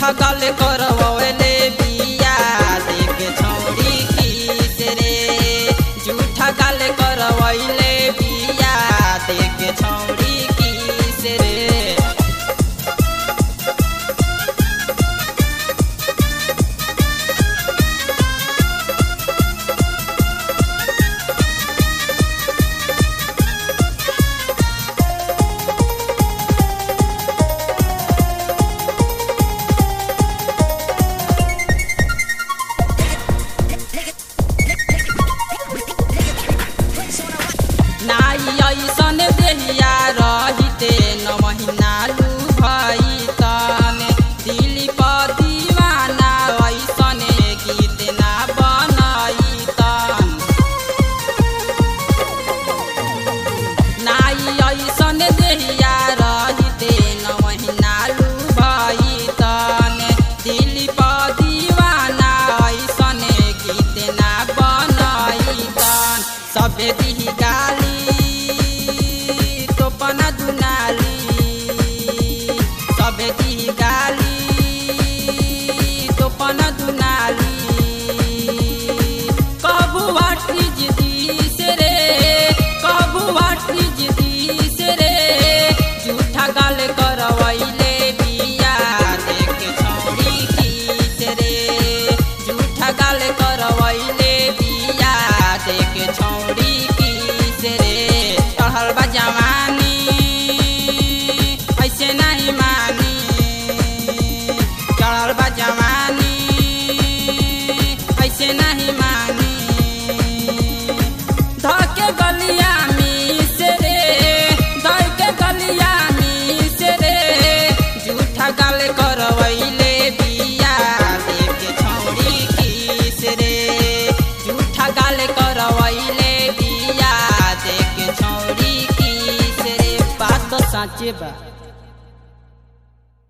झूठा गाल करवले बिया देख छौरी किस रे झूठा गाल करवले बिया देख छौरी किस रे नाई ऐसन देहिया रहिते न महिना लू भई तने दिली पर दीवाना ऐसन गीत ना बनई तन नाई ऐसन देहिया रहिते न महिना लू भई तने दिली पर दीवाना ऐसन गीत ना बनई तन सबे दिही गाली तोपना दुनाली सबे दिही गाली तोपना दुनाली कबू वाटिज दिस रे कबू वाटिज दिस रे झूठा गाल करवैले बिया देख छौरी किस रे झूठा गाल करवैले बिया देख छौरी किस रे चढ़ल बा जवानी ऐसे नहीं मानी चढ़ल बा जवानी ऐसे नहीं मानी धके गलिया मिस रे धके गलिया मिस रे झूठा गाल करवैले बिया देख छौरी किस रे झूठा गाल करवैले बिया देख छौरी किस रे बात तो साँचे बा